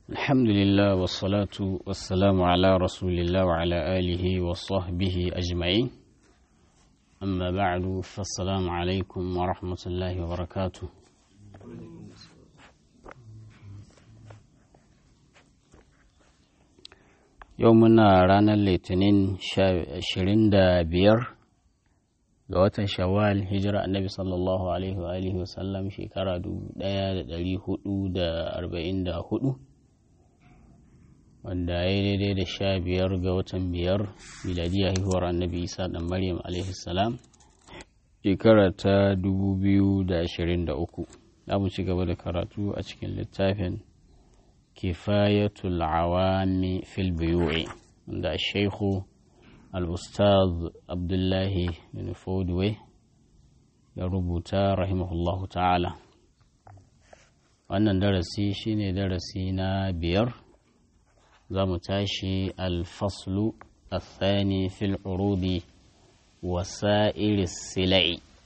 الحمد لله والصلاة والسلام على رسول الله وعلى آله وصحبه أجمعين أما بعد فالسلام عليكم ورحمة الله وبركاته يومنا رانا الاثنين شرين بير ga watan shawwal hijira annabi sallallahu alaihi wa alihi wasallam shekara 1444 wanda ya yi daidai da sha biyar ga watan biyar miladiya haihuwar annabi isa dan maryam alaihi salam shekara ta 2023 za mu ci gaba da karatu a cikin littafin kifayatul awami fil buyu'i wanda shaikhu al'ustaz abdullahi bin fodwe ya rubuta rahimahullahu ta'ala wannan darasi shine darasi na biyar za mu tashi alfaslu الثاني في العروض وسائر السلع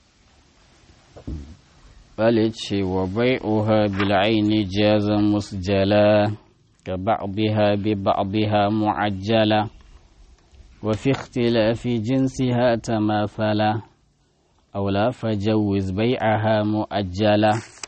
بلتش وبيعها بالعين جاز مسجلا كبعضها ببعضها معجلا وفي اختلاف جنسها تماثلا أو لا فجوز بيعها مؤجلا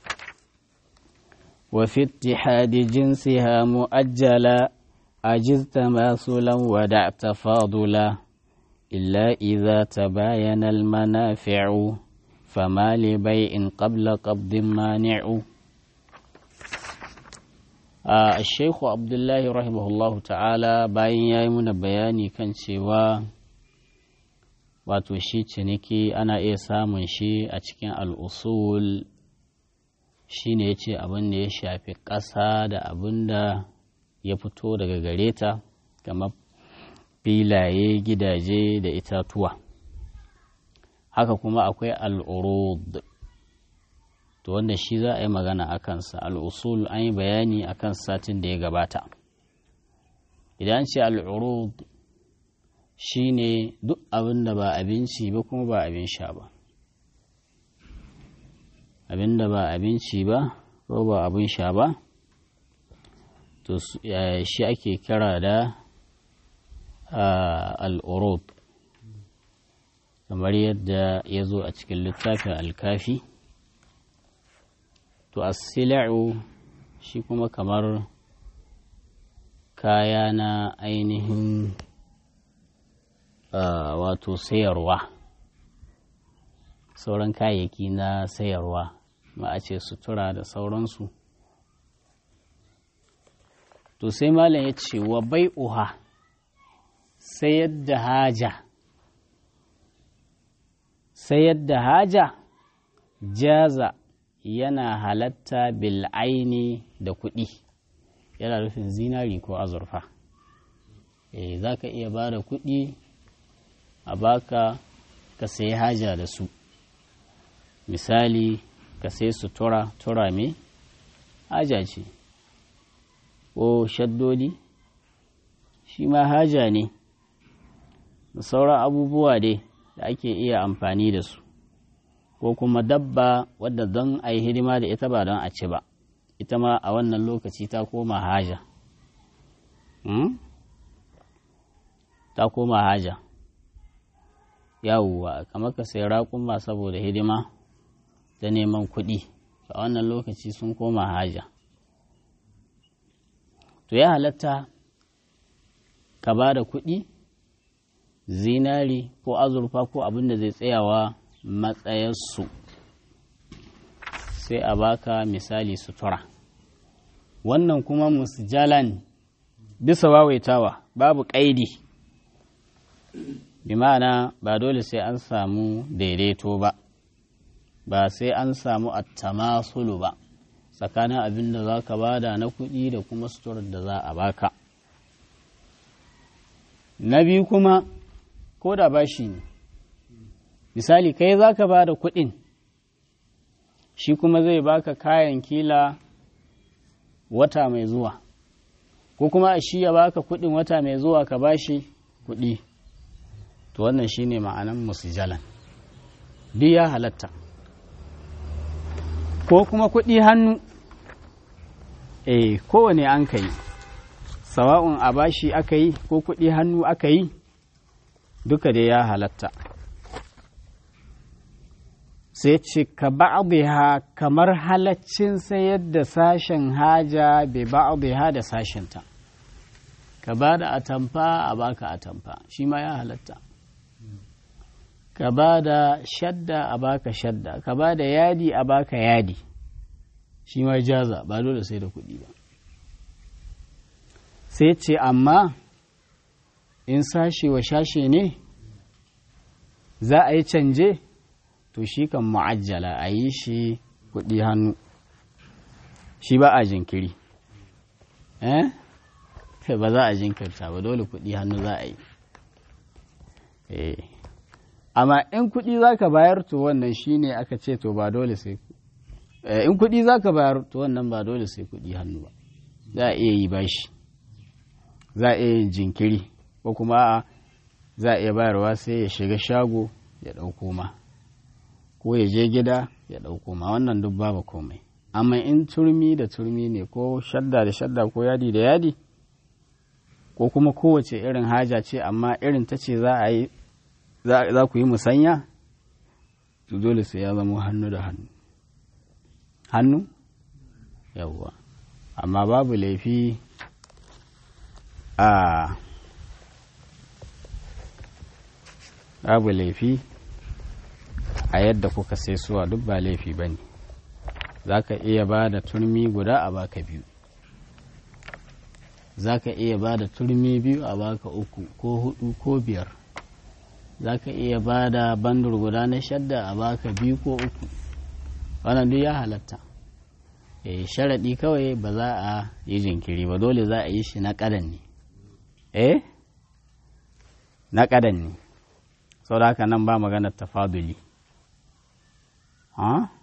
وفي اتحاد جنسها مؤجلا أجز تماثلا ودع تفاضلا إلا إذا تباين المنافع فما لبيع قبل قبض مانع Uh, Sheikhu Abdullahi rahimahullahu ta'ala bayan ya yi muna bayani kan cewa wato shi ciniki ana iya samun shi a cikin al'usul shi ne ya ce abin da ya shafi ƙasa da abin da ya fito daga gare ta kamar filaye gidaje da itatuwa haka kuma akwai al'urud to wanda shi za a yi magana a kansa al'usul an yi bayani a kan satin da ya gabata idan ce al'urud shi ne duk abin da ba abinci ba kuma ba abin sha ba abin da ba abinci ba ko ba abin sha ba to shi ake kira da al'urud kamar yadda ya zo a cikin littafin alkafi to asila'u shi kuma kamar kaya na ainihin wato sayarwa sauran kayayyaki na sayarwa ma a ce sutura da sauransu to sai malam ya ce wa bai'uha sayar da haja sayar da haja jaza yana halatta bil'aini da kuɗi yana nufin zinari ko azurfa eh za ka iya ba da kuɗi a baka ka sayi haja da su misali ka sayi sutura tura mai haja ce ko shaddodi shi ma haja ne da sauran abubuwa dai da ake iya amfani da su ko kuma dabba wadda don a yi hidima da ita ba don a ci ba ita ma a wannan lokaci ta koma haja ta koma haja yawuwa kamar ka sai raƙuma saboda hidima da neman kuɗi a wannan lokaci sun koma haja to ya halatta ka ba da kuɗi zinari ko azurfa ko abin da zai tsayawa matsayarsu sai a baka misali sutura wannan kuma musjalan bisa wawaitawa babu ƙaidi bi ma'ana ba dole sai an samu daidaito ba ba sai an samu attamasulu ba tsakanin abin da za ka bada na kuɗi da kuma suturar da za a baka na biyu kuma ko da bashi ne misali kai za ka ba da kuɗin shi kuma zai baka kayan kila wata mai zuwa ko kuma shi ya baka kuɗin wata mai zuwa ka bashi kuɗi to wannan shine ma'anan musijalan duk ya halatta ko kuma kuɗi hannu eh kowane an ka yi sawa'un a bashi aka yi ko kuɗi hannu aka yi duka dai ya halatta sai ce ka ba'dha kamar halaccin sayar da sashen haja bai ba'dha da sashenta ka ba da atamfa a baka atamfa shi ma ya halatta ka ba da shadda a baka shadda ka ba da yadi a baka yadi shi ma jaza ba dole sai da kuɗi ba sai ce amma in sashe wa sashe ne za a yi canje to shi kan mu'ajjala a yi shi kuɗi hannu shi ba a jinkiri eh ba za a jinkirta ba dole kuɗi hannu za a yi amma in kuɗi za ka bayar to wannan shi ne aka ce to ba dole sai in kuɗi za ka bayar to wannan ba dole sai kuɗi hannu ba za a iya yi bashi za a iya yin jinkiri ko kuma za a iya bayarwa sai ya shiga shago ya ɗauko ma ko ya je gida ya ɗauko ma wannan duk babu komai amma in turmi da turmi ne ko shadda da shadda ko yadi da yadi ko kuma kowace irin haja ce amma irin ta ce za a yi za ku yi musanya to dole sai ya zama hannu da hannu hannu yawwa amma babu laifi a babu laifi a yadda kuka sai suwa duk ba laifi ba ne za ka iya ba da turmi guda a baka biyu za ka iya ba da turmi biyu a baka uku ko hudu ko biyar za ka iya ba da bandur guda na shadda a baka biyu ko uku wannan duk ya halatta e, sharaɗi kawai ba za a yi jinkiri ba dole za a yi shi na ƙadan ne eh na ƙadan ne sau da haka nan ba maganar tafaduli ha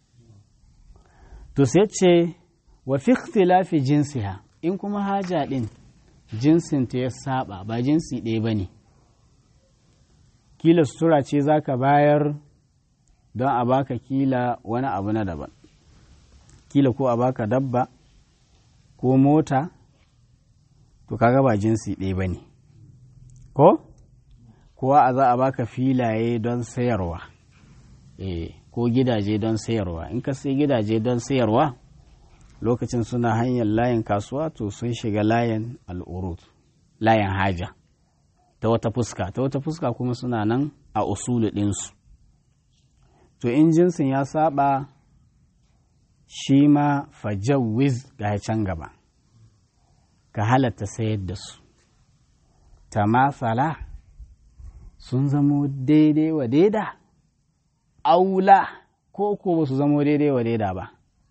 to sai ce wa fi ikhtilafi jinsiha in kuma haja ɗin jinsinta ya saba ba jinsi ɗaya ba ne kila sutura ce za ka bayar don a baka kila wani abu na daban kila ko a baka dabba ko mota to kaga ba jinsi ɗaya ba ne ko kowa a za a baka filaye don sayarwa e, ko gidaje don sayarwa in ka sai gidaje don sayarwa lokacin suna hanyar layin kasuwa to sun shiga layin al'urut layin haja ta wata fuska ta wata fuska kuma suna nan a usulu ɗinsu to in jinsin ya saba shi ma fajawiz ga can gaba ka halatta sayar da su ta masala sun zamo daidai wa daida aula ko ko ba su zamo daidai wa daida ba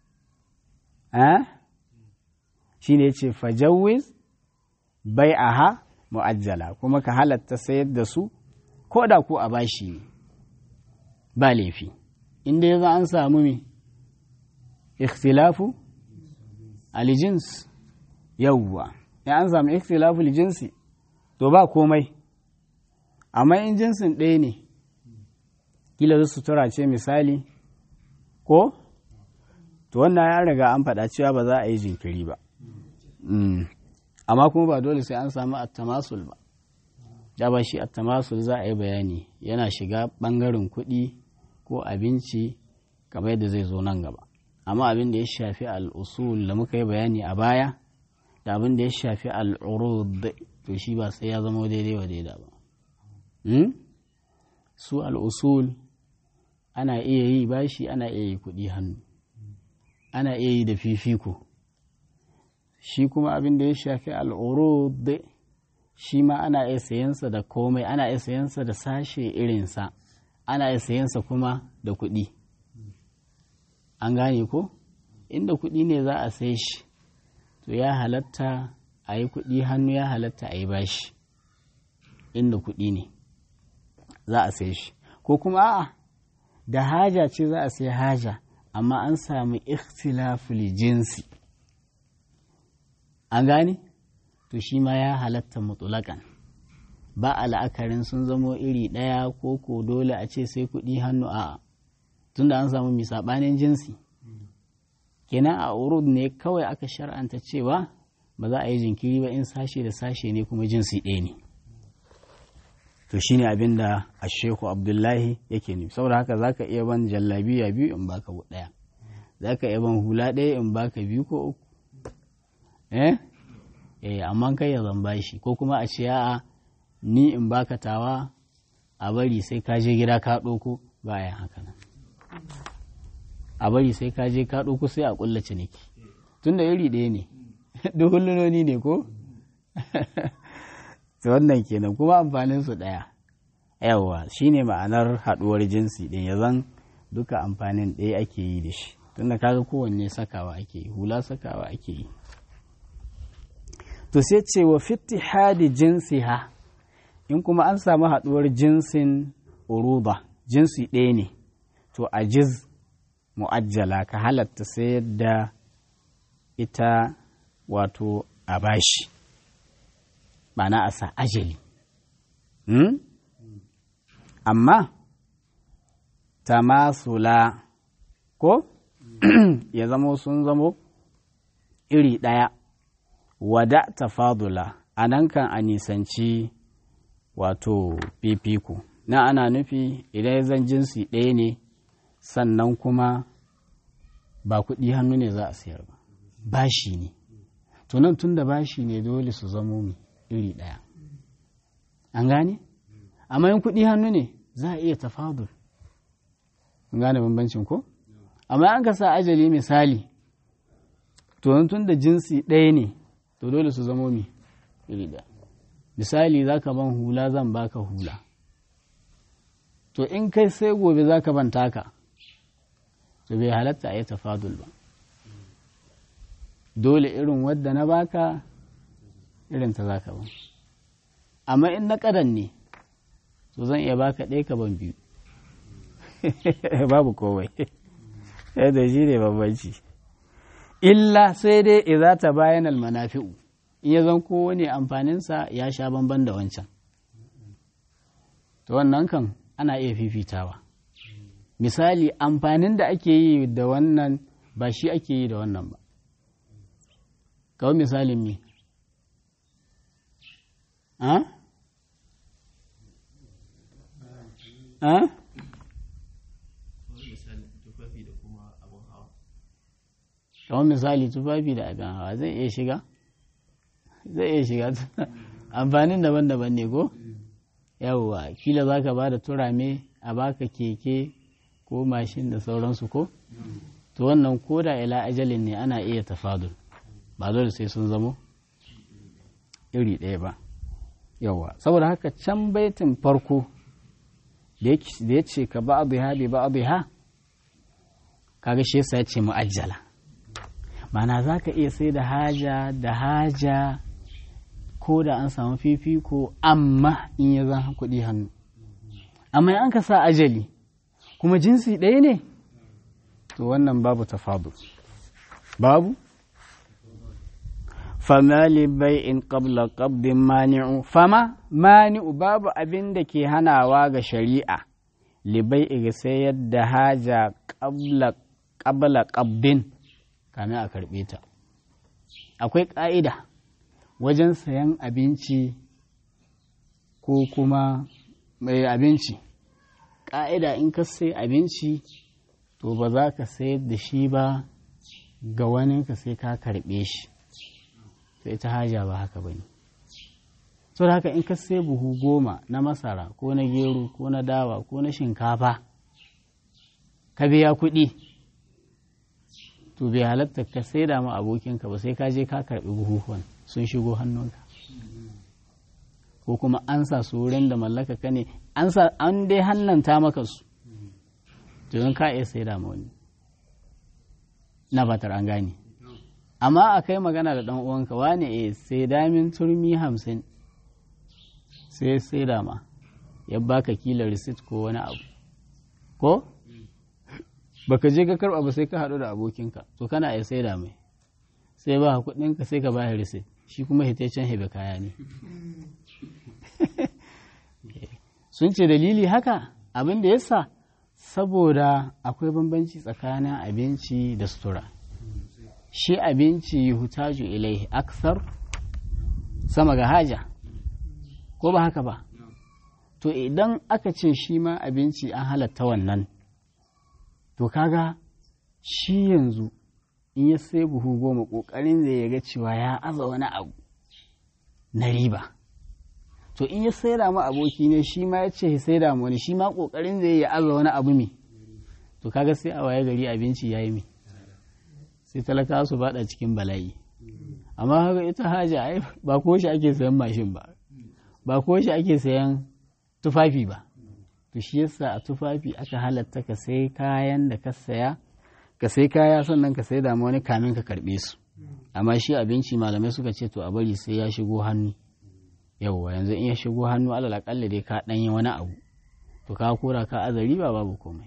shi ne ce fajawiz bai aha mu'ajjala kuma ka halatta sayar da su ko da ko a bashi ne ba laifi inda ya za an samu me ikhtilafu alijins yawwa ya an samu ikhtilafu alijinsi to ba komai amma in jinsin ɗaya ne kila su sutura ce misali ko to wannan ya riga an faɗa cewa ba za a yi jinkiri ba amma kuma ba dole sai an samu attamasul ba da ba shi attamasul za a yi bayani yana shiga ɓangaren kuɗi ko abinci kamar yadda zai zo nan gaba amma abin da ya shafi al'usul da muka yi bayani a baya da abin da ya shafi al'urud to shi ba sai ya zama daidai wa daida ba su al'usul ana iya yi bashi ana iya yi kuɗi hannu ana iya yi da fifiko shi kuma abin da ya shafi al'urud shi ma ana iya sayansa da komai ana iya sayansa da sashe irinsa ana iya sayansa kuma da kuɗi an gane ko inda kuɗi ne za a sai shi to ya halatta a yi kuɗi hannu ya halatta a yi bashi inda kuɗi ne za a sai shi ko kuma a'a da haja ce za a sai haja amma an sami ikhtilaful jinsi an gane to shi ma ya halatta mutulakan ba a la'akarin sun zamo iri ɗaya ko ko dole a ce sai kuɗi hannu a tunda an samu misaɓanin jinsi kenan a urud ne kawai aka shar'anta cewa ba za a yi jinkiri ba in sashe da sashe ne kuma jinsi ɗaya ne to shine abin da asheku abdullahi yake nufi saboda haka za ka iya ban jallabiya biyu in baka ɗaya za ka iya ban hula ɗaya in baka biyu ko uku eh eh amma kai ya zamba shi ko kuma a ce a'a ni in baka tawa a bari sai ka je gida ka ɗauko bayan haka nan a bari sai ka je ka ɗauko sai a ƙulla ciniki tun da iri ɗaya ne duk hullunoni ne ko to wannan kenan kuma amfanin su ɗaya yawa shine ma'anar haɗuwar jinsi ɗin ya zan duka amfanin ɗaya ake yi da shi tunda kaga kowanne sakawa ake yi hula sakawa ake yi to sai ce wa hadi jinsi ha in kuma an samu haɗuwar jinsin uruba jinsi ɗaya ne to a jiz mu'ajjala ka halatta sayar da ita wato a bashi ma'ana a sa ajali hmm? amma tamasula ko ya zamo sun zamo iri ɗaya wada tafadula a nan kan a nisanci wato fifiko na ana nufi idan zan jinsi ɗaya ne sannan kuma ba kuɗi hannu ne za a sayar ba bashi ne to nan tun da bashi ne dole su zamo iri ɗaya an gane amma yin kuɗi hannu ne za a iya tafadul an gane bambancin ko amma an ka sa ajali misali to tun da jinsi ɗaya ne to dole su zamo mi iri ɗaya misali za ka ban hula zan baka hula to in kai sai gobe za ka ban taka to bai halatta a yi tafadul ba dole irin wadda na baka irin ta za ka ban amma in na ƙadan ne to zan iya baka ɗaya ka ban biyu babu kowai da shi ne bambanci illa sai dai idza ta bayan almanafi'u in ya zan kowane amfaninsa ya sha bamban da wancan to wannan kan ana iya fifitawa misali amfanin da ake yi da wannan ba shi ake yi da wannan ba kawai misalin mi ha? ha? kawai misali tufafi da abin hawa zai iya shiga zai iya shiga amfanin daban-daban ne ko yawwa kila za ka ba da turame a baka keke ko mashin da sauransu ko to wannan ko da ila ajalin ne ana iya tafadul ba dole sai sun zamo iri ɗaya ba yawwa saboda haka can baitin farko da ya ce ka ba abu ha bi ba abu ha kaga shi yasa ya ce mu'ajjala mana za ka iya sai da haja da haja ko da an samu fifiko amma in ya zan kuɗi hannu amma an ka sa ajali kuma jinsi ɗaya ne to wannan babu tafadu babu fama bai in qabla qabdin mani'u fama mani'u babu abin da ke hanawa ga shari'a libai iga sayar da haja qabla qabdin kamin a karɓe ta akwai ƙa'ida wajen sayan abinci ko kuma mai abinci ƙa'ida in ka sai abinci to ba za ka sayar da shi ba ga wani ka sai ka karɓe shi sai ta haja ba haka ba ne so haka in ka sai buhu goma na masara ko na gero ko na dawa ko na shinkafa ka biya kuɗi to bai halatta ka sai da ma abokinka ba sai ka je ka karɓi buhuhuwan sun shigo hannunka ko kuma an sa su wurin da mallaka ka ne an sa an dai hannanta maka su to in ka iya sai da ma wani na fatar an gane amma a kai magana da dan uwanka wane eh sai damin turmi hamsin sai sai da ma ya baka kila receipt ko wani abu ko baka je ka karba ba sai ka haɗu da abokinka to kana iya sai da mai sai ba kuɗinka sai ka ba shi receipt shi kuma hitacen hebe kaya ne sun ce dalili haka abin da yasa saboda akwai bambanci tsakanin abinci da sutura shi abinci hutaju ilaihi aksar sama ga haja ko ba haka ba to idan aka ce shi ma abinci an halatta wannan to kaga shi yanzu in ya sai buhu goma ƙoƙarin zai ya ga cewa ya aza wani abu na riba to in ya saida mu aboki ne shi ma ya ce ya saida mu wani shi ma ƙoƙarin zai ya aza wani abu me to kaga sai a waye gari abinci ya yi me sai talaka su bada cikin bala'i amma haka ita haja ai ba ko shi ake sayan mashin ba ba ko shi ake sayan tufafi ba to shi yasa a tufafi aka halatta ka sai kayan da ka saya ka sai kaya sannan ka sai da wani kamin ka karbe su amma shi abinci malamai suka ce to a bari sai ya shigo hannu yauwa yanzu in ya shigo hannu alal akalla dai ka danyi wani abu to ka kora ka azari ba babu komai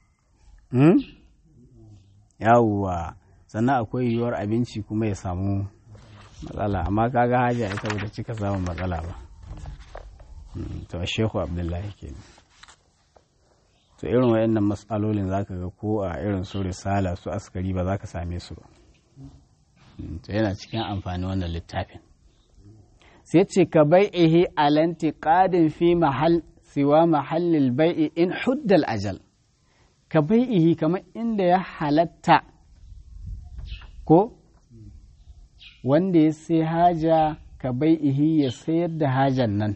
yawwa sannan akwai yiwuwar abinci kuma ya samu matsala amma kaga haja ita bata cika samun matsala ba to shehu abdullahi ke to irin wayannan matsalolin zaka ga ko a irin su risala su askari ba za ka same su ba to yana cikin amfani wannan littafin sai ce ka bai'ihi alanti qadin fi mahal siwa mahallil bai'i in huddal ajal ka bai'ihi kamar inda ya halatta ko wanda ya sai haja ka bai'ihi ya sayar da hajan nan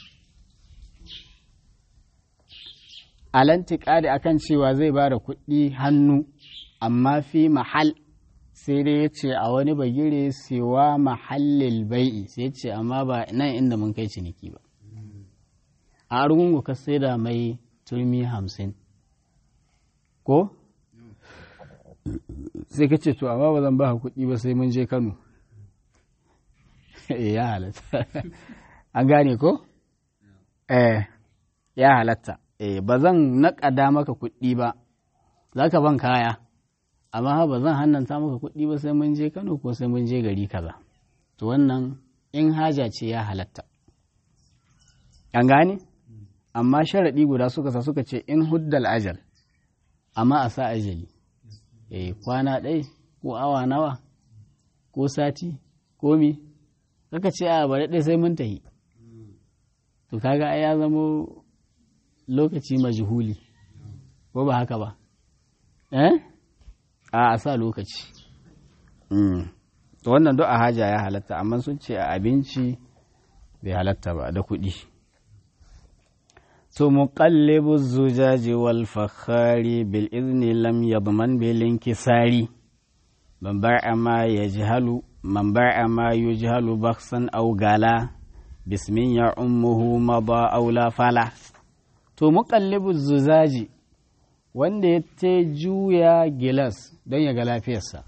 alantiƙadi akan cewa zai ba da kuɗi hannu amma fi mahal sai dai ya ce a wani bagire sewa mahallil bai'i sai ce amma ba nan inda mun kai ciniki ba a argungu ka sai da mai turmi hamsin ko sai ka ce to amma ba zan ba kuɗi ba sai mun je kano ya halatta an gane ko eh ya halatta eh ba zan naƙada maka kuɗi ba za ka ban kaya amma ba zan hannanta maka kuɗi ba sai mun je kano ko sai mun je gari kaza to wannan in haja ce ya halatta an gane amma sharaɗi guda suka sa suka ce in huddal ajal amma a sa ajali eh kwana ɗai ko awa nawa ko sati ko mi kaka ce a bari ɗai sai mun tahi to kaga ai ya zamo lokaci majhuli ko ba haka ba eh a a sa lokaci to wannan duk a haja ya halatta amma sun ce a abinci bai halatta ba da kuɗi to muqallibu zujaji wal fakhari bil izni lam yadman bil inkisari man ba'a ma yajhalu man ba'a ma yujhalu bakhsan aw gala bismin ya ummuhu mada aw la fala to muqallibu zuzaji wanda ya ta juya gilas don ya ga lafiyarsa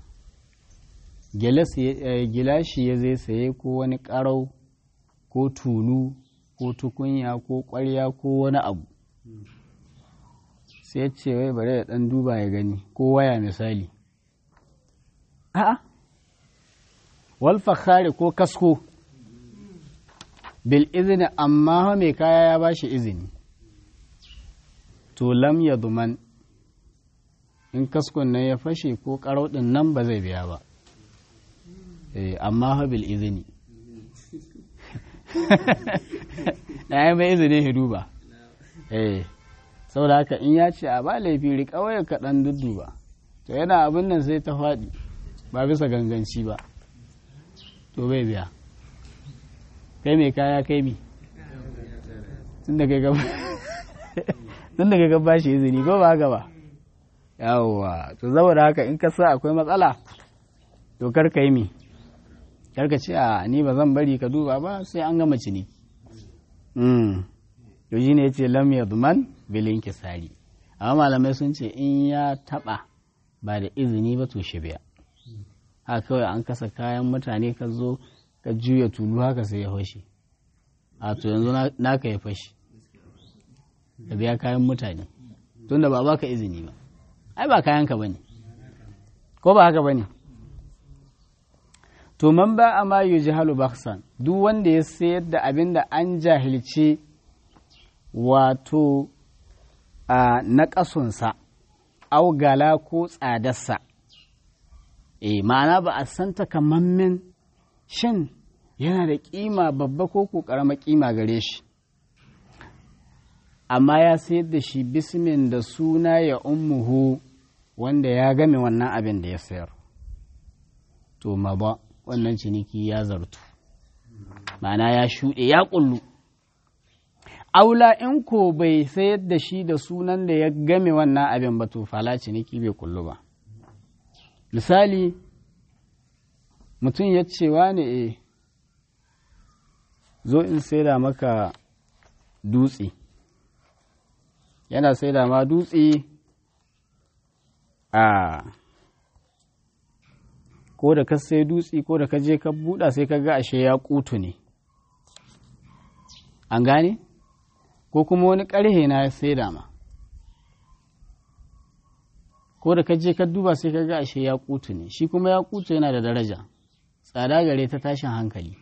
gilashi ya zai saye ko wani ƙarau ko tulu ko tukunya ko ƙwarya ko wani abu sai ce wai bari da ɗan duba ya gani ko waya misali a'a wal fakhari ko kasko bil izini amma mai kaya ya bashi izini to lam ya duman in kaskon nan ya fashe ko ɗin nan ba zai biya ba amma habil izini na yi mai izini hidu ba saboda haka in ya ce a ba laifi riƙa waya kaɗan dudduba to yana abin nan sai ta faɗi ba bisa ganganci ba to bai biya kai mai kaya kai mi tun da kai gaba shi izini ko ba haka ba yawwa to saboda haka in ka sa akwai matsala to kar ka yi mi kar ka ce a ni ba zan bari ka duba ba sai an gama ciniki to shi ne ya ce lam yadman bilin kisari amma malamai sun ce in ya taba ba da izini ba to shi biya haka kawai an kasa kayan mutane ka zo ka juya tulu haka sai ya fashe a to yanzu naka ya fashe ka biya kayan mutane tunda ba baka izini ba ai ba kayanka ba ne ko ba haka ba ne to man ba a ma yi jihalu baksan duk wanda ya sayar da abin da an jahilce wato a na ƙasunsa augala ko tsadarsa eh ma'ana ba a san takamammen shin yana da kima babba ko ko karama kima gare shi amma ya sayar da shi bismin da suna ya ummuhu wanda ya game wannan abin da ya sayar to ma ba wannan ciniki ya zartu ma'ana ya shuɗe ya ƙullu aula in ko bai sayar da shi da sunan da ya game wannan abin ba to fala ciniki bai kullu ba misali mutum ya cewa ne e zo in saida maka dutse yana saida ma dutse a ko da ka sai dutse ko da ka je ka buɗa sai ka ga ashe ya kutu ne an gane ko kuma wani ƙarhe na ya saida ma ko da ka je ka duba sai ka ga ashe ya kutu ne shi kuma ya kutu yana da daraja tsada gare ta tashin hankali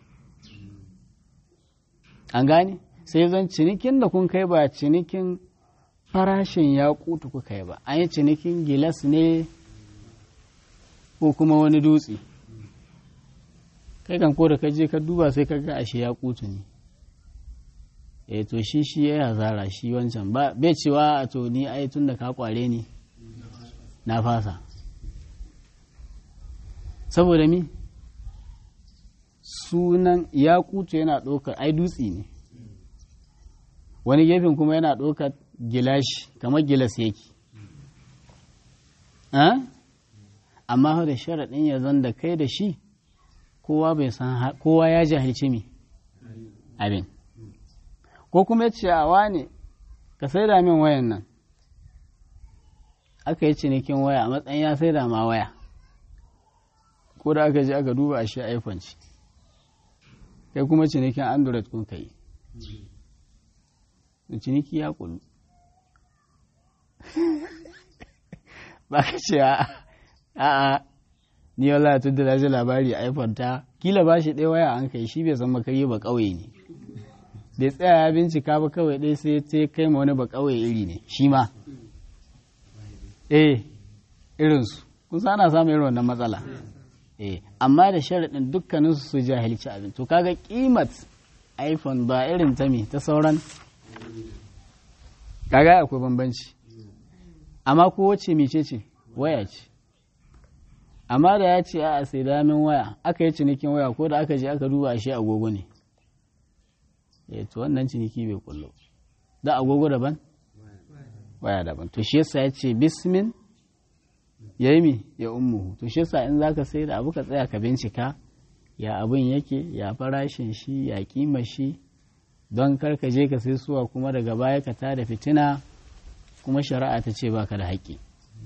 an gane sai zan cinikin da kun kai ba cinikin farashin ya kutu kuka yi ba an yi cinikin gilas ne ko kuma wani dutse kai kan ko da ka je ka duba sai ka ga ashe ya kutu ne eh to shi shi ya zara shi wancan ba bai cewa to ni ai tun da ka kware ni na fasa saboda mi sunan ya kutu yana ɗaukar ai dutse ne wani gefen kuma yana ɗaukar gilashi kamar gilas yake amma da sharaɗin ya zan da kai da shi kowa bai san kowa ya jahilci mi abin ko kuma ya ce a wane ka sai da min wayan nan aka yi cinikin waya a matsayin ya sai da ma waya ko da aka je aka duba a shi iphone ce kai kuma cinikin android kun kai ciniki ya kullu ba ka ce a a ni wala tun da ji labari iphone ta kila ba shi ɗaya waya an kai shi bai san makari ba ƙauye ne bai tsaya ya bincika ba kawai ɗaya sai ta kai ma wani ba ƙauye iri ne shi ma eh irinsu kun ana samun irin wannan matsala eh amma da sharaɗin dukkanin su jahilci abin to kaga kimat iphone ba irin ta me ta sauran kaga akwai bambanci amma ko wacce mice ce waya ce amma da ya ce a sai damin waya aka yi cinikin waya ko da aka je aka duba shi agogo ne eh to wannan ciniki bai kullo da agogo daban waya daban to shi yasa ya ce bismin ya yi mi ya ummuhu to shi yasa in zaka sai da abu ka tsaya ka bincika ya abin yake ya farashin shi ya kima shi don kar ka je ka sai suwa kuma daga baya ka tada fitina kuma shari'a ta ce baka da haƙƙi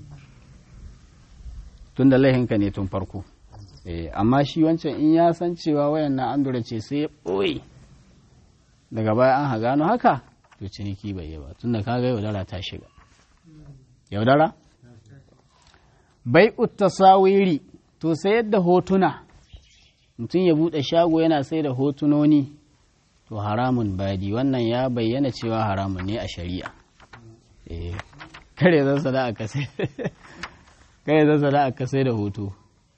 tun da laihinka ne tun farko amma shi wancan in ya san cewa wayan na andura ce sai ya ɓoye daga baya an gano haka to ciniki bai yi ba tun da kaga yaudara ta shiga yaudara bai tasawiri to sai yadda hotuna mutum ya buɗe shago yana sai da hotunoni to haramun badi wannan ya bayyana cewa haramun ne a shari'a kare zan sada a kasai kare zan sada a kasai da hoto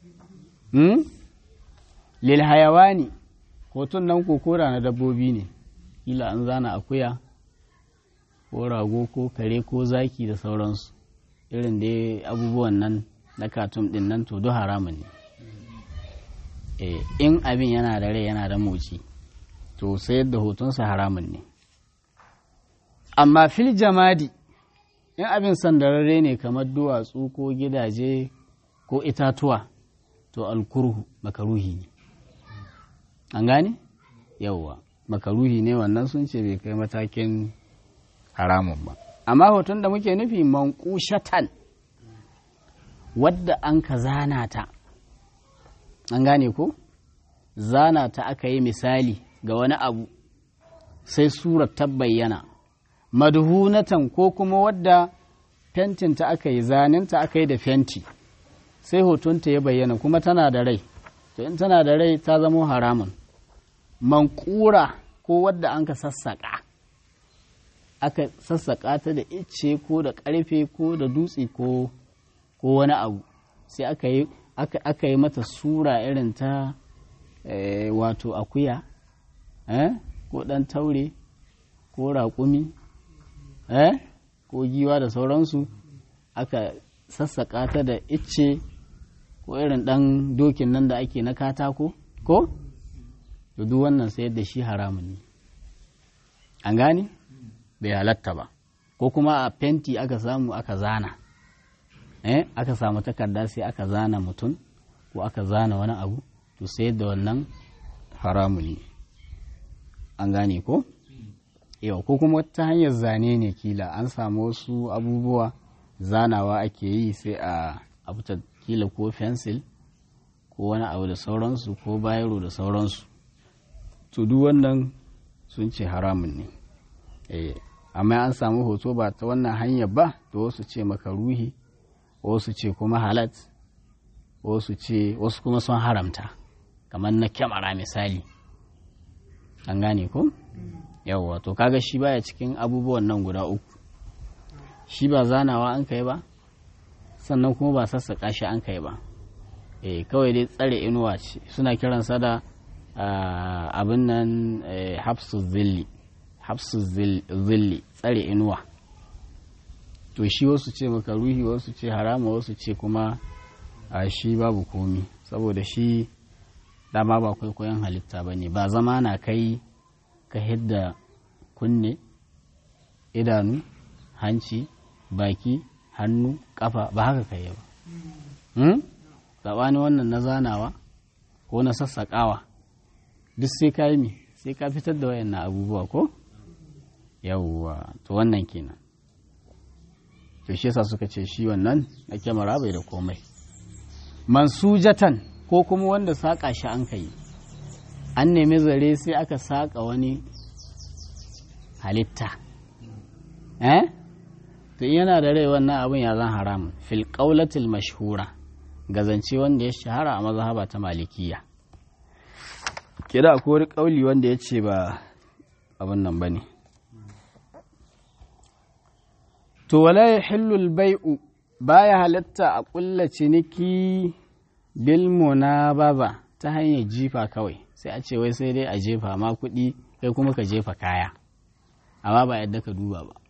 lil hayawani hoton nan kokora na dabbobi ne kila an zana akuya ko rago ko kare ko zaki da sauransu irin da abubuwan nan na katum din nan to duk haramun ne in abin yana da rai yana da moci to sayar da hotonsa haramun ne amma fil jamadi in abin sandararre ne kamar duwatsu ko gidaje ko itatuwa to alkurhu makaruhi ne an gane yauwa makaruhi ne wannan sun ce bai kai matakin haramun ba amma hoton da muke nufi mankushatan wadda an ka zana ta an gane ko zana ta aka yi misali ga wani abu sai surar ta bayyana madhunatan ko kuma wadda fentinta aka yi zaninta aka yi da fenti sai hotonta ya bayyana kuma tana da rai to in tana da rai ta zamo haramun mankura ko wadda an ka sassaƙa aka sassaƙa ta da icce ko da ƙarfe ko da dutse ko ko wani abu sai aka yi aka yi mata sura irin ta wato akuya ko ɗan taure ko raƙumi ko giwa da sauransu aka sassaƙa ta da icce ko irin ɗan dokin nan da ake na katako ko da duk wannan sayar da shi haramun ne an gane bai halatta ba ko kuma a fenti aka samu aka zana eh aka samu takarda sai aka zana mutum ko aka zana wani abu to sayar da wannan haramun ne an gane ko yau ko kuma ta hanyar zane ne kila an samu wasu abubuwa zanawa ake yi sai a abuta kila ko fensil ko wani abu da sauransu ko bayaro da sauransu to duk wannan sun ce haramun ne amma an samu hoto ba ta wannan hanyar ba to wasu ce maka ruhi wasu ce kuma halat wasu ce wasu kuma sun haramta kamar na kyamara misali an gane ko yawwa to kaga shi baya cikin abubuwan nan guda uku shi ba zanawa an kai ba sannan kuma ba sassaƙa shi an kai ba eh kawai dai tsare inuwa ce suna kiransa da abin nan hafsu zilli hafsu zilli tsare inuwa to shi wasu ce maka ruhi wasu ce harama wasu ce kuma a shi babu komi saboda shi dama ba kwaikwayon halitta ba ne ba zama na kai ka hidda kunne idanu hanci baki hannu kafa ba haka kai ba saɓani wannan na zanawa ko na sassaƙawa duk sai ka yi mi sai ka fitar da wayannan abubuwa ko yawwa to wannan kenan to shi yasa suka ce shi wannan na kyamara bai da komai mansujatan ko kuma wanda saƙa shi an kai an nemi zare sai aka saƙa wani halitta eh to yana da rai wannan abin ya zan haram fil qaulatil mashhura gazance wanda ya shahara a mazhaba ta malikiya kira ko wani kauli wanda ya ce ba abin nan bane to wala yahillu al bai'u baya halatta a kulla ciniki bil munababa ta hanyar jifa kawai sai a ce wai sai dai a jefa ma kuɗi kai kuma ka jefa kaya amma ba yadda ka duba ba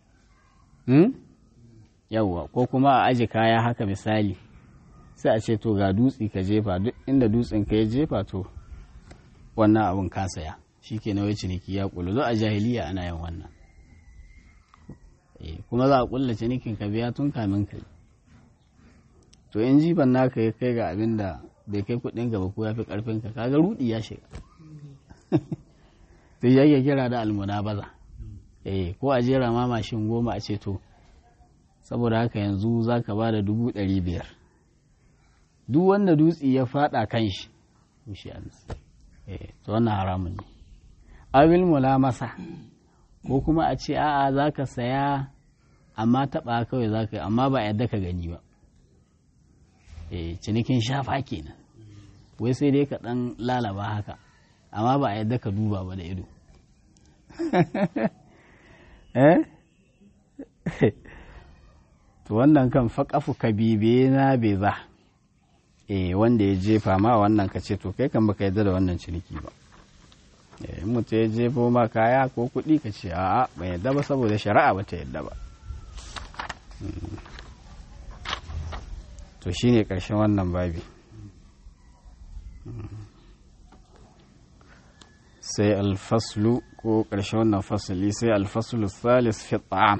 yawwa ko kuma a aji kaya haka misali sai a ce to ga dutse ka jefa duk inda dutsen ka ya jefa to wannan abin ka saya shi ke na ciniki ya kulu zo a jahiliya ana yin wannan kuma za a kulla cinikin ka biya tun kamin kai to in jifan naka ya kai ga abin da bai kai kudin gaba ko ya fi karfin ka kaga rudi ya shiga sai ya kira da almuna baza eh ko a jera ma mashin goma a ce to saboda haka yanzu za ka ba da dubu ɗari biyar duk wanda dutse ya faɗa kan shi shi to wannan haramun ne abil masa ko kuma a ce a'a za ka saya amma taɓa kawai za ka yi amma ba yadda ka gani ba cinikin shafa kenan wai sai dai ka ɗan lalaba haka amma ba yadda ka duba ba da ido eh to wannan kan faƙafu ka bibe na beza eh wanda ya jefa ma wannan ka ce to kai kan baka yadda da wannan ciniki ba eh mutu ya jefo ma kaya ko kuɗi ka ce a'a ban yadda ba saboda shari'a ba ta yadda ba to shine ƙarshen wannan babi sai alfaslu ko ƙarshen wannan fasali sai alfaslu salis fi ta'am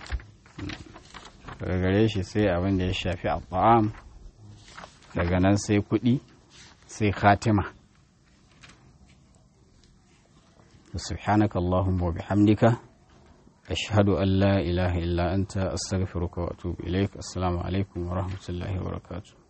daga gare shi sai abin da ya shafi a ta'am daga nan sai kuɗi sai khatima سبحانك اللهم وبحمدك أشهد أن لا إله إلا أنت أستغفرك وأتوب إليك السلام عليكم ورحمة الله وبركاته